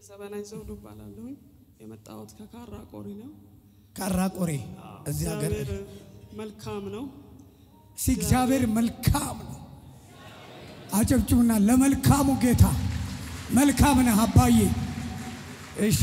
ዘበናይ ዘውዱ እባላለሁኝ። የመጣሁት ከካራ ቆሪ ነው። ካራ ቆሬ እዚህ ሀገር እግዚአብሔር መልካም ነው። ሲ እግዚአብሔር መልካም ነው። አጨብጭቡና ለመልካሙ ጌታ መልካም ነህ አባዬ። እሺ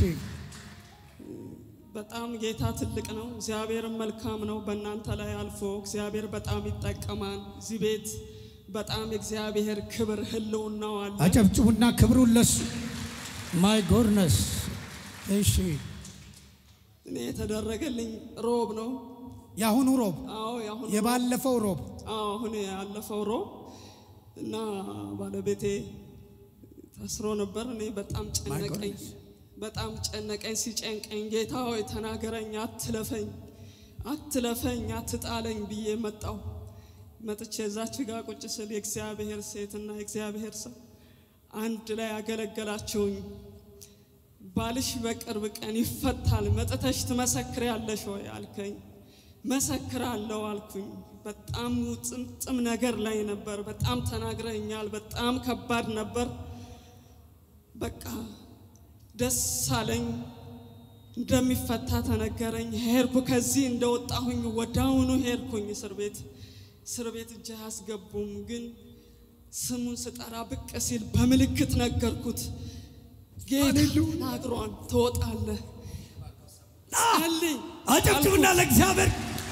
በጣም ጌታ ትልቅ ነው። እግዚአብሔርም መልካም ነው። በእናንተ ላይ አልፎ እግዚአብሔር በጣም ይጠቀማል። እዚህ ቤት በጣም የእግዚአብሔር ክብር ህልውናው አለ። አጨብጭቡና ክብሩን ለሱ ማይ ጎድነስ። እሺ እኔ የተደረገልኝ ሮብ ነው። የአሁኑ ሮብ አዎ ያሁን የባለፈው ሮብ አዎ አሁን ያለፈው ሮብ እና ባለቤቴ ታስሮ ነበር። እኔ በጣም ጨነቀኝ፣ goodness. በጣም ጨነቀኝ። ሲጨንቀኝ ጌታ ሆይ ተናገረኝ፣ አትለፈኝ፣ አትለፈኝ፣ አትጣለኝ ብዬ መጣሁ። መጥቼ እዛች ጋር ቁጭ ስል የእግዚአብሔር ሴትና የእግዚአብሔር ሰው አንድ ላይ ያገለገላችሁኝ። ባልሽ በቅርብ ቀን ይፈታል፣ መጥተሽ ትመሰክሪያለሽ ወይ አልከኝ። መሰክራለሁ አልኩኝ። በጣም ጥምጥም ነገር ላይ ነበር። በጣም ተናግረኛል። በጣም ከባድ ነበር። በቃ ደስ አለኝ። እንደሚፈታ ተነገረኝ። ሄድኩ። ከዚህ እንደወጣሁኝ ወዳውኑ ሄድኩኝ እስር ቤት። እስር ቤት እጅ አያስገቡም፣ ግን ስሙን ስጠራ ብቅ ሲል በምልክት ነገርኩት። ጌታ ተናግሯል፣ ትወጣለህ። ጸልይ አጨብጭቡና ለእግዚአብሔር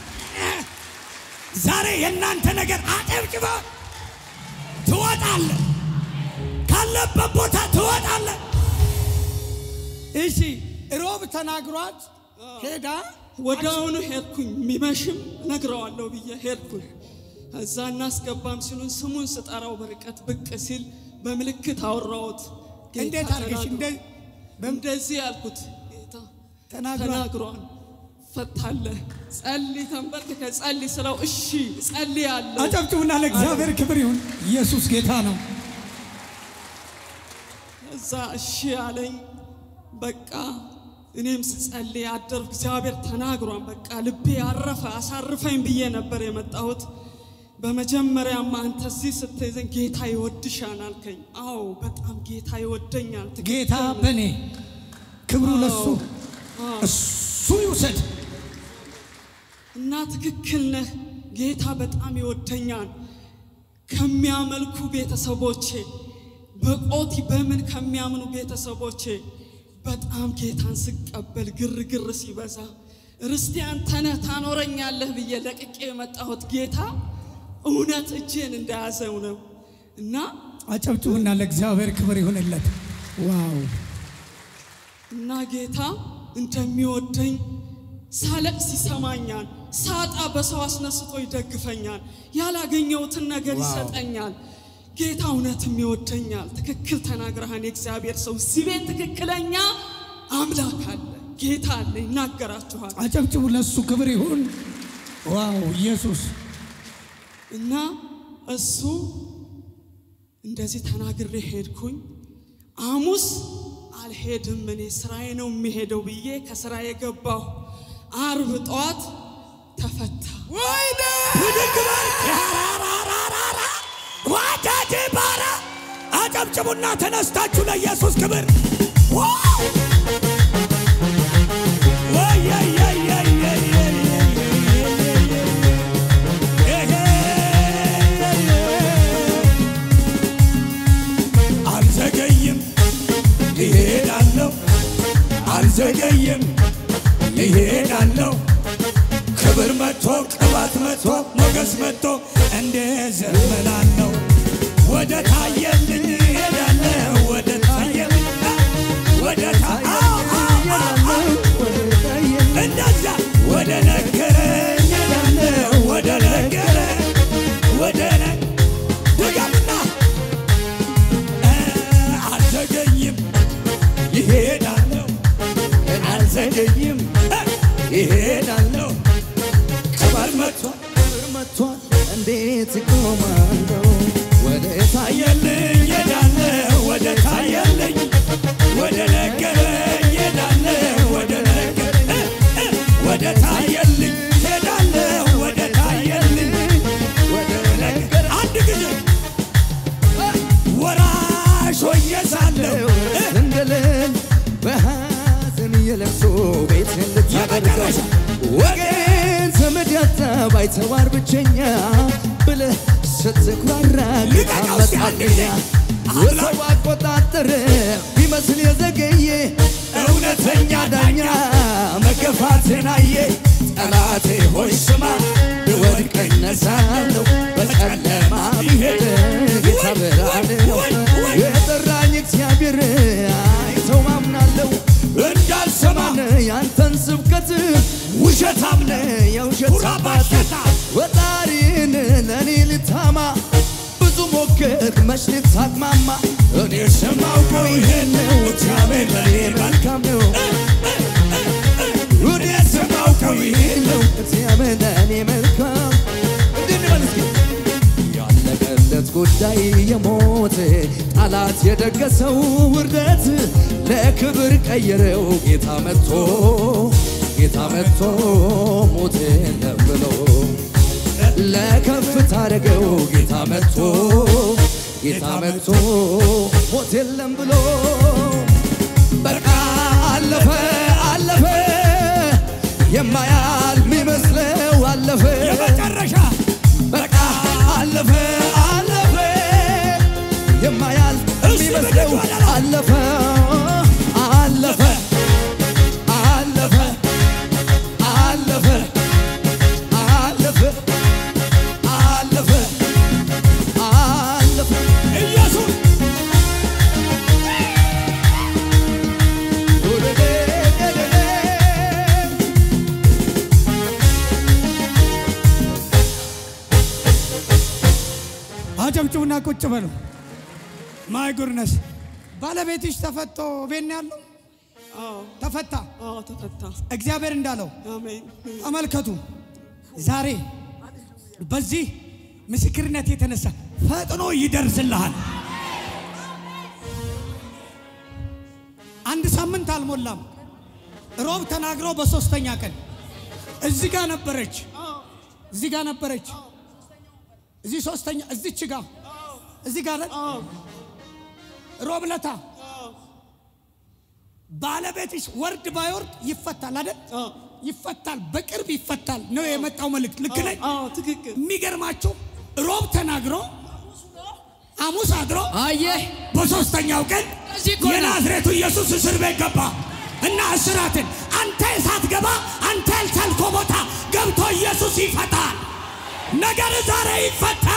ዛሬ የእናንተ ነገር አጨብጭባ ትወጣለ፣ ካለበት ቦታ ትወጣለ። እሺ ሮብ ተናግሯት ሄዳ ወዲያውኑ ሄድኩኝ። የሚመሽም ነግረዋለሁ ብዬ ሄድኩኝ። እዛ እናስገባም ሲሉን ስሙን ስጠራው በርቀት ብቅ ሲል በምልክት አወራሁት። ጌታ እንዴት አድርገሽ ተናግሯል። እንደ እንደዚህ ያልኩት ጌታ ተናግሯል። ተናግሯል፣ ፈታለህ፣ ጸልይ፣ ተንበርክከ ጸልይ ስለው እሺ ጸልያለሁ። አጨብጭቡና ለእግዚአብሔር ክብር ይሁን። ኢየሱስ ጌታ ነው። እዛ እሺ አለኝ። በቃ እኔም ስጸልይ አደርኩ። እግዚአብሔር ተናግሯን በቃ ልቤ አረፈ። አሳርፈኝ ብዬ ነበር የመጣሁት። በመጀመሪያማ አንተ እዚህ ስትይዘኝ ጌታ ይወድሻል አልከኝ። አዎ በጣም ጌታ ይወደኛል። ትክክል ጌታ ነው። በእኔ ክብሩ ለሱ አዎ። እሱ ይውሰድ። እና ትክክል ነህ። ጌታ በጣም ይወደኛል። ከሚያመልኩ ቤተሰቦቼ በቆቲ በምን ከሚያምኑ ቤተሰቦቼ በጣም ጌታን ስቀበል ግርግር ሲበዛ ርስቴ አንተ ነህ ታኖረኛለህ ብዬ ለቅቄ የመጣሁት ጌታ እውነት እጄን እንደያዘው ነው እና አጨብጭቡና ለእግዚአብሔር ክብር ይሁንለት። ዋው እና ጌታ እንደሚወደኝ ሳለቅስ ይሰማኛል። ሳጣ በሰው አስነስቶ ይደግፈኛል። ያላገኘሁትን ነገር ይሰጠኛል። ጌታ እውነትም ይወደኛል። ትክክል ተናግረሃን የእግዚአብሔር ሰው እዚህ ቤት ትክክለኛ አምላክ አለ፣ ጌታ አለ፣ ይናገራችኋል። አጨብጭቡ፣ ለሱ ክብር ይሁን። ዋው ኢየሱስ እና እሱ እንደዚህ ተናግሬ ሄድኩኝ። ሐሙስ አልሄድም እኔ ስራዬ ነው የሚሄደው ብዬ ከስራዬ ገባሁ። አርብ ጠዋት ተፈታ። ወይኔ ብድግ በል ያራራራራራ ዋጃጅ ባራ አጨብጭቡና ተነስታችሁ ለኢየሱስ ክብር ዋው! አልዘገይም ይሄዳለሁ አልዘገይም ይሄዳለሁ ክብር መጥቶ ቅባት መጥቶ ሞገስ መጥቶ እንደ ዘመናለሁ ወደ ታየልኝ እሄዳለሁ ወደ ታየልኝ ወደ ታ- አዎ፣ አዎ፣ አዎ፣ አዎ። እንደዛ ወደ ነገረኝ እሄዳለሁ ወደ ነገረኝ ወደ ነ- ድገምና እ፣ አልዘገይም ይሄዳለሁ አልዘገይም እ፣ ይሄዳለሁ ቅባት መጥቷል ክብር መጥቷል እንዴት ይቆማለሁ ወደ ታየልኝ ሄዳለሁ ወደ ታየልኝ ወደ ነገረኝ ሄዳለሁ ወደ ነገር እ፣ እ፣ ወደ ታየልኝ ሄዳለሁ ወደ ታየልኝ ወደ ነገር አንድ ጊዜ ወራሽ ሆኜ ሳለሁ እ፣ ድንግልን አደርገው ወገን ዘመድ ያጣ ባይተዋር ብቸኛ ብለህ ስትኩራራ ጌታ መጣልኛ የሰው አቆጣጠር ቢመስል የዘገየ እውነተኛ ዳኛ መገፋትን አየ ጠላቴ ሆይ ስማ ብወድቅ እነሳለሁ በጨለማ ብሄድ ጌታ ብርሃን ነው የጠራኝ እግዚአብሔር አይተው ማምናለሁ እንዳልሰማን ያንተን ስብከት ውሸታም ነህ የውሸት አባት ወጣሪን ለእኔ ልታማ ብዙ ሞክር መች ልታቅማማ እኔ ስማውቀው ይሄን ነው እግዚአብሔር ለእኔ መልካም ነው እኔ ስማውቀው ይሄን ነው እግዚአብሔር ለእኔ መልካም እንድንበል እስኪ ያለቀለት ጉዳይ የሞት ጠላት የደገሰው ውርደት ለክብር ቀየረው ጌታ መጥቶ ጌታ መጥቶ ሞት የለም ብሎ ለከፍታ አደረገው ጌታ መጥቶ ጌታ መጥቶ ሞት የለም ብሎ በቃ አለፈ አለፈ የማያል የሚመስለው አለፈ የመጨረሻ በቃ አለፈ አለፈ የማያል የሚመስለው አለፈ አለፈ አለፈ አለፈ አለፈ አለፈ አለፈ ኢየሱስ አጨብጭቡና ቁጭ በሉ። ማይ ጉድነስ ባለቤትሽ ተፈቶ ቤት ነው ያለው? አዎ ተፈታ። አዎ ተፈታ። እግዚአብሔር እንዳለው አሜን ተመልከቱ። ዛሬ በዚህ ምስክርነት የተነሳ ፈጥኖ ይደርስልሃል። አንድ ሳምንት አልሞላም። ሮብ ተናግሮ በሶስተኛ ቀን እዚህ ጋር ነበረች፣ እዚህ ጋር ነበረች፣ እዚህ ሶስተኛ እዚች ጋር እዚህ ጋር አዎ ሮብ ለታ ባለቤትሽ ወርድ ባይወርድ ይፈታል አይደል? አዎ ይፈታል፣ በቅርብ ይፈታል ነው የመጣው መልእክት። ልክ ነኝ? አዎ ትክክል። የሚገርማችሁ ሮብ ተናግሮ ሐሙስ አድሮ አየህ በሶስተኛው ቀን እዚህ እኮ ነው። የናዝሬቱ ኢየሱስ እስር ቤት ገባ እና እስራትን አንተ ሳትገባ አንተ ያልቻልከው ቦታ ገብቶ ኢየሱስ ይፈታል። ነገር ዛሬ ይፈታ።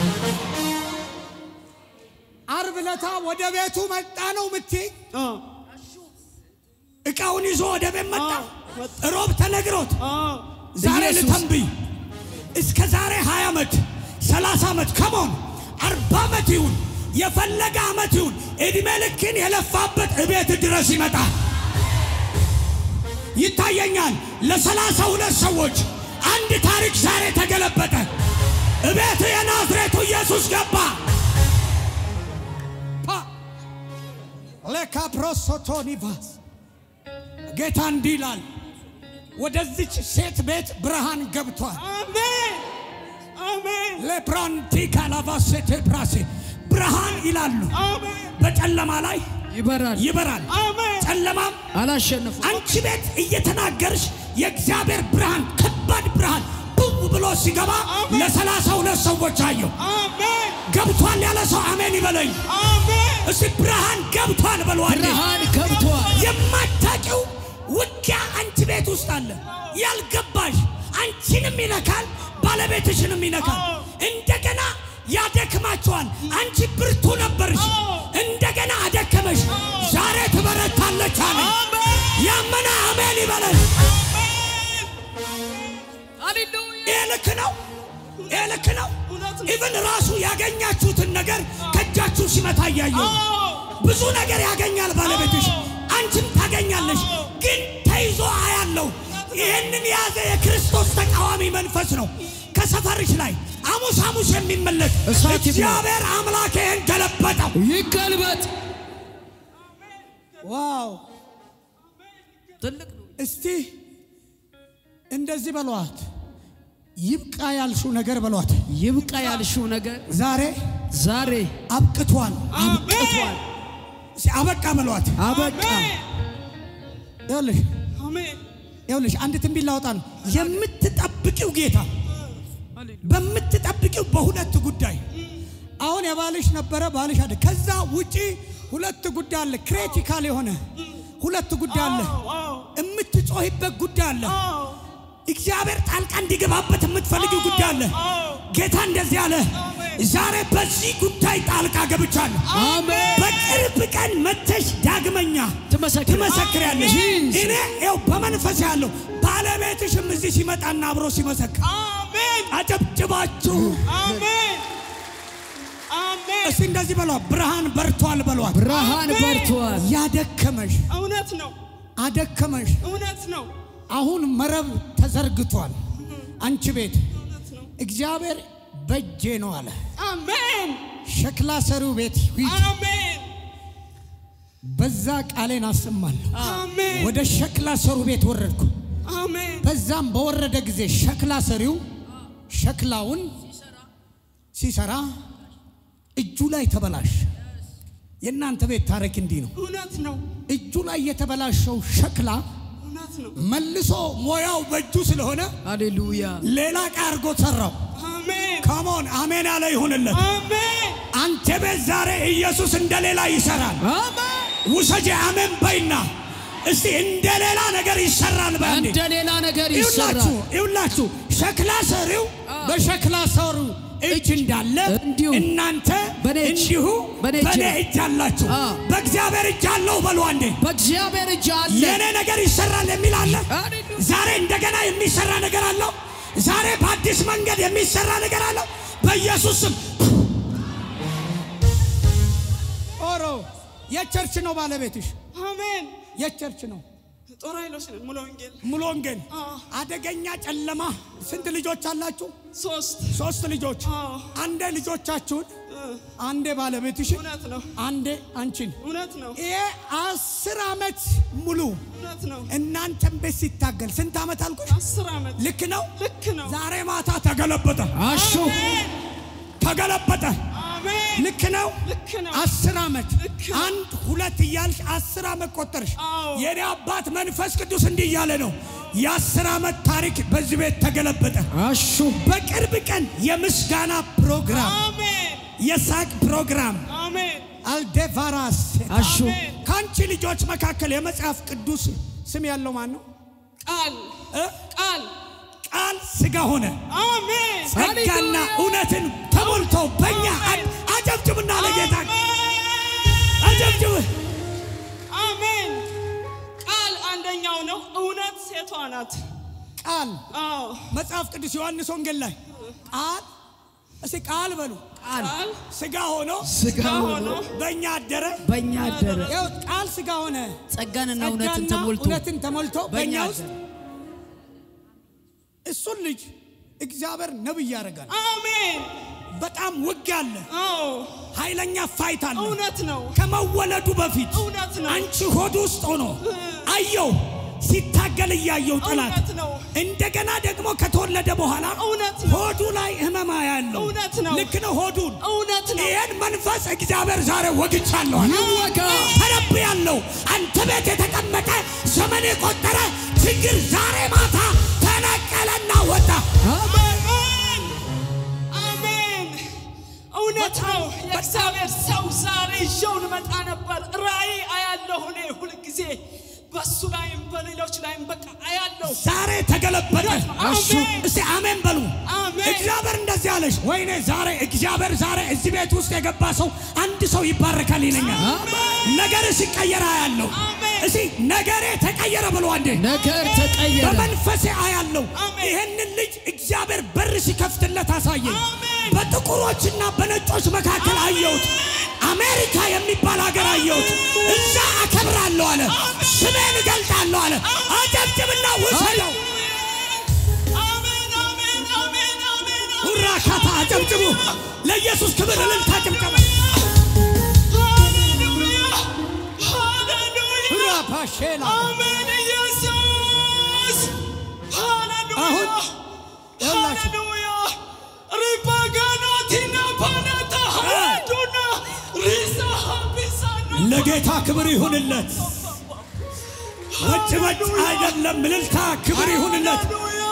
አርብ ለታ ወደ ቤቱ መጣ ነው ምትይ አዎ እቃውን ይዞ ወደ ቤት መጣ። አዎ፣ መጣ። ሮብ ተነግሮት አዎ ዛሬ ኢየሱስ። ልተንብይ እስከ ዛሬ 20 ዓመት 30 ዓመት ከሞን 40 ዓመት ይሁን የፈለገ ዓመት ይሁን እድሜ ልክን የለፋበት እቤት ድረስ ይመጣል። ይታየኛል ለሰላሳ ሁለት ሰዎች አንድ ታሪክ ዛሬ ተገለበጠ። እቤት የናዝሬቱ ኢየሱስ ገባ። ፓ ለካፕሮሶቶኒቫስ ጌታ እንዲህ ይላል፣ ወደዚች ሴት ቤት ብርሃን ገብቷል። አሜን አሜን ለፕራንቲ ካላቫሴቴ ፕራሴ ብርሃን ይላሉ። አሜን በጨለማ ላይ ይበራል ይበራል፣ አሜን ጨለማም አላሸንፉ አንቺ ቤት እየተናገርሽ የእግዚአብሔር ብርሃን ከባድ ብርሃን ብው ብሎ ሲገባ ለሰላሳ ሁለት ሰዎች አየሁ። አሜን ገብቷል ያለ ሰው አሜን ይበለኝ። አሜን እስቲ ብርሃን ገብቷል በለዋል። ብርሃን ገብቷል የማታውቂው ውጊያ አንቺ ቤት ውስጥ አለ። ያልገባሽ አንቺንም ይነካል፣ ባለቤትሽንም ይነካል። እንደገና ያደክማቸዋል። አንቺ ብርቱ ነበርሽ፣ እንደገና አደከመሽ። ዛሬ ትበረታለች አለ። ያመነ አሜን ይበለኝ። ይህ ልክ ነው፣ ይህ ልክ ነው። ኢቭን ራሱ ያገኛችሁትን ነገር ከእጃችሁ ሲመታ እያየሁ ብዙ ነገር ያገኛል ባለቤትሽ፣ አንቺም ታገኛለሽ። ግን ተይዞ አያለው። ይህንን የያዘ የክርስቶስ ተቃዋሚ መንፈስ ነው። ከሰፈርሽ ላይ ሐሙስ ሐሙስ የሚመለክ እሳት ይብላ። እግዚአብሔር አምላክ ይህን ገለበጠው። ይገልበጥ ዋው! ትልቅ ነው እስቲ እንደዚህ በሏት፣ ይብቃ ያልሽው ነገር በሏት። ይብቃ ያልሽው ነገር ዛሬ ዛሬ አብቅቷል። አሜን እስቲ አበቃ በሏት። አበቃ ይኸውልሽ አሜን ይኸውልሽ አንድ ትንቢት ላወጣ ነው። የምትጠብቂው ጌታ በምትጠብቂው በሁለት ጉዳይ አሁን የባልሽ ነበረ ባልሽ አለ። ከዛ ውጪ ሁለት ጉዳይ አለ። ክሪቲካል የሆነ ሁለት ጉዳይ አለ። የምትጮሂበት ጉዳይ አለ። እግዚአብሔር ጣልቃ እንዲገባበት የምትፈልጊው ጉዳይ አለ። ጌታ እንደዚህ አለ፣ ዛሬ በዚህ ጉዳይ ጣልቃ ገብቻለሁ። አሜን። በቅርብ ቀን መተሽ ዳግመኛ ትመሰክር- ትመሰክሪያለሽ። Jesus። እኔ ይኸው በመንፈስ ያለው ባለቤትሽም እዚህ ሲመጣና አብሮ ሲመሰክር አሜን አጨብጭባችሁ አሜን አሜን። እስቲ እንደዚህ በሏት፣ ብርሃን በርቷል በሏት። ብርሃን በርቷል። ያደከመሽ እውነት ነው አደከመሽ። እውነት ነው አሁን መረብ ተዘርግቷል አንቺ ቤት። እውነት ነው። እግዚአብሔር በእጄ ነው አለ። አሜን ሸክላ ሰሪው ቤት ሂድ፣ አሜን በዛ ቃሌን አሰማለሁ። አሜን ወደ ሸክላ ሰሩ ቤት ወረድኩ። አሜን በዛም በወረደ ጊዜ ሸክላ ሰሪው ሸክላውን ሲሰራ እጁ ላይ ተበላሽ። የእናንተ ቤት ታሪክ እንዲህ ነው። እውነት ነው እጁ ላይ የተበላሸው ሸክላ እውነት ነው። መልሶ ሞያው በእጁ ስለሆነ ሃሌሉያ ሌላ ዕቃ አድርጎ ሰራው። አሜን ካሞን አሜን ያለ ይሁንለት። አሜን አንተ ቤት ዛሬ ኢየሱስ እንደ ሌላ ይሰራል። አሜን። ውሰጄ አሜን በይና እስቲ እንደ ሌላ ነገር ይሰራል። በአንዴ እንደ ሌላ ነገር ይውላችሁ ይሰራል። ይውላችሁ ሸክላ ሰሪው በሸክላ ሰሪው እጅ እንዳለ እንዲሁ እናንተ በኔ እጅ- እንዲሁ በኔ እጅ በኔ ነው። እጅ አላችሁ። አ። በእግዚአብሔር እጅ አለው በሉ አንዴ። በእግዚአብሔር እጅ አለ። የኔ ነገር ይሰራል የሚል አለ። ሃሌሉያ። ዛሬ እንደገና የሚሰራ ነገር አለው። ዛሬ በአዲስ መንገድ የሚሰራ ነገር አለው። በኢየሱስ ስም ኦሮ የቸርች ነው ባለቤትሽ፣ አሜን የቸርች ነው ጦር ኃይሎች ነን ሙሉ ወንጌል ሙሉ ወንጌል አዎ። አደገኛ ጨለማ። ስንት ልጆች አላችሁ? ሶስት ሶስት ልጆች። አዎ። አንዴ ልጆቻችሁን፣ እ፣ አንዴ ባለቤትሽን፣ እውነት ነው አንዴ አንቺን። እውነት ነው ይሄ አስር ዓመት ሙሉ እውነት ነው እናንተን ቤት ሲታገል ስንት ዓመት አልኩሽ? አስር ዓመት ልክ ነው። ልክ ነው ዛሬ ማታ ተገለበጠ፣ አሹ አሜን ተገለበጠ። አሜን ልክ ነው። ልክ ነው አስር ዓመት ልክ ነው። አንድ ሁለት እያልሽ አስር ዓመት ቆጠርሽ። አዎ። የኔ አባት መንፈስ ቅዱስ እንዲህ እያለ ነው፣ የአስር ዓመት ታሪክ በዚህ ቤት ተገለበጠ። አሹ በቅርብ ቀን የምስጋና ፕሮግራም፣ አሜን የሳቅ ፕሮግራም አሜን አልዴቫራስ አሹ አሜን ከአንቺ ልጆች መካከል የመጽሐፍ ቅዱስ ስም ያለው ማን ነው? ቃል እ? ቃል ቃል ስጋ ሆነ አሜን ጸጋና ሃሌሉያ። እውነትን ተሞልቶ በእኛ አሜን። አጨብጭብና ለጌታ አሜን አጨብጭብ። አሜን ቃል አንደኛው ነው እውነት ሴቷ ናት ቃል አዎ መጽሐፍ ቅዱስ ዮሐንስ ወንጌል ላይ ቃል እስቲ ቃል በሉ ቃል ቃል ስጋ ሆኖ ስጋ ሆኖ ሆኖ በእኛ አደረ። በእኛ አደረ። ይኸው ቃል ስጋ ሆነ ጸጋንና እውነትን ጸጋና ተሞልቶ እውነትን ተሞልቶ በእኛ በእኛ ውስጥ አደረ። እሱን ልጅ እግዚአብሔር ነብይ ያደርጋል። አሜን በጣም ውጊያ አለ፣ አዎ ኃይለኛ ፋይት አለ። እውነት ነው ከመወለዱ በፊት እውነት ነው አንቺ ሆድ ውስጥ ሆኖ አየው ሲታገል እያየው ጠላት እውነት ነው እንደገና ደግሞ ከተወለደ በኋላ እውነት ነው ሆዱ ላይ ህመማ ያለው እውነት ነው ልክ ነው ሆዱን እውነት ነው ይህን መንፈስ እግዚአብሔር ዛሬ ወግቻለሁ ይወጋ። ተረብ ያለው አንተ ቤት የተቀመጠ ዘመን የቆጠረ ችግር ዛሬ ማታ ተነቀለና ወጣ አሜን አሜን እውነት ነው የእግዚአብሔር ሰው ዛሬ ይዤው ልመጣ ነበር ራእይ አያለሁ እኔ ሁልጊዜ በሱ ላይም በሌሎች ላይም በቃ አያለሁ ዛሬ ተገለበጠ አሜን እስቲ አሜን በሉ አሜን እግዚአብሔር እንደዚህ አለሽ ወይኔ ዛሬ እግዚአብሔር ዛሬ እዚህ ቤት ውስጥ የገባ ሰው አንድ ሰው ይባረካል ይለኛል ነገር ሲቀየር አያለሁ አሜን። እስቲ ነገሬ ተቀየረ ብሎ አንዴ ነገር ተቀየረ። በመንፈሴ አያለው አሜን። ይህንን ልጅ እግዚአብሔር በር ሲከፍትለት አሳየኝ። አሜን። በጥቁሮችና በነጮች መካከል አየሁት። አሜሪካ የሚባል ሀገር አየሁት። እዛ አከብራለሁ አለ፣ ስሜን እገልጣለሁ አለ። አጨብጭብና ውሰደው። አሜን አሜን አሜን አሜን ሁራ ካታ አጨብጭቡ። ለኢየሱስ ክብር እልልታ ጭብጨባ። ሃሌሉያ ሃሌሉያ ሁራ ፓሼላ አሜን ኢየሱስ ሃሌሉያ አሁን ይኸውላችሁ ሃሌሉያ ሪባጋኖቲና ፓናታ ሃዱና ሪሳ ሀቢሳና ለጌታ ክብር ይሁንለት። ወጭ ወጭ አይደለም። እልልታ ክብር ይሁንለት። ሃሌሉያ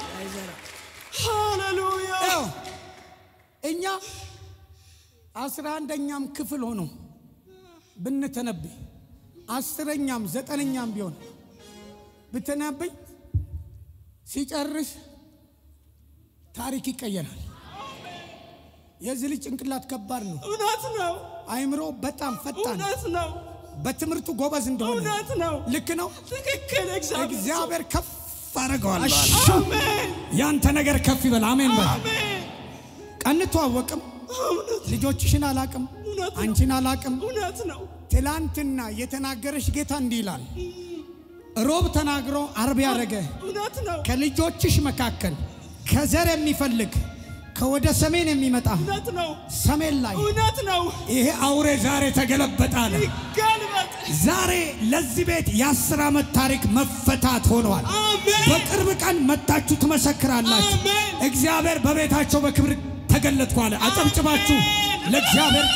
ሃሌሉያ ያው እኛ አስራ አንደኛም ክፍል ሆኖ ብንተነብይ አስረኛም ዘጠነኛም ቢሆን ብትነብይ ሲጨርስ ታሪክ ይቀየራል። የዚህ ልጅ ጭንቅላት ከባድ ነው። እውነት ነው አይምሮ በጣም ፈጣን፣ እውነት ነው በትምህርቱ ጎበዝ እንደሆነ እውነት ነው ልክ ነው። ትክክል እግዚአብሔር እግዚአብሔር ከፍ አረገዋለሁ። አሜን ያንተ ነገር ከፍ ይበል። አሜን በል። አሜን ቀንተዋወቅም ልጆችሽን አላቅም፣ እውነት ነው አንቺን አላቅም። እውነት ነው ትላንትና የተናገረሽ ጌታ እንዲህ ይላል። ሮብ ተናግሮ አርብ ያደረገ እውነት ነው ከልጆችሽ መካከል ከዘር የሚፈልግ ከወደ ሰሜን የሚመጣ እውነት ነው ሰሜን ላይ እውነት ነው ይሄ አውሬ ዛሬ ተገለበጣለ። ይገልበጥ ዛሬ ለዚህ ቤት የአስር ዓመት ታሪክ መፈታት ሆነዋል። አሜን በቅርብ ቀን መታችሁ ትመሰክራላችሁ። አሜን። እግዚአብሔር በቤታቸው በክብር ተገለጥኩ አለ። አጨብጭባችሁ ለእግዚአብሔር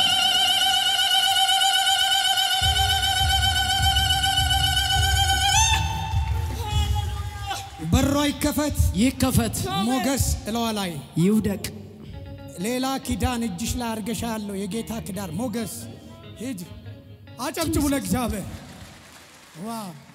በሯ ይከፈት፣ ይከፈት፣ ሞገስ እለዋ ላይ ይውደቅ። ሌላ ኪዳን እጅሽ ላይ አርገሻ ያለው የጌታ ኪዳን ሞገስ ሂድ። አጨብጭቡ ለእግዚአብሔር። ዋው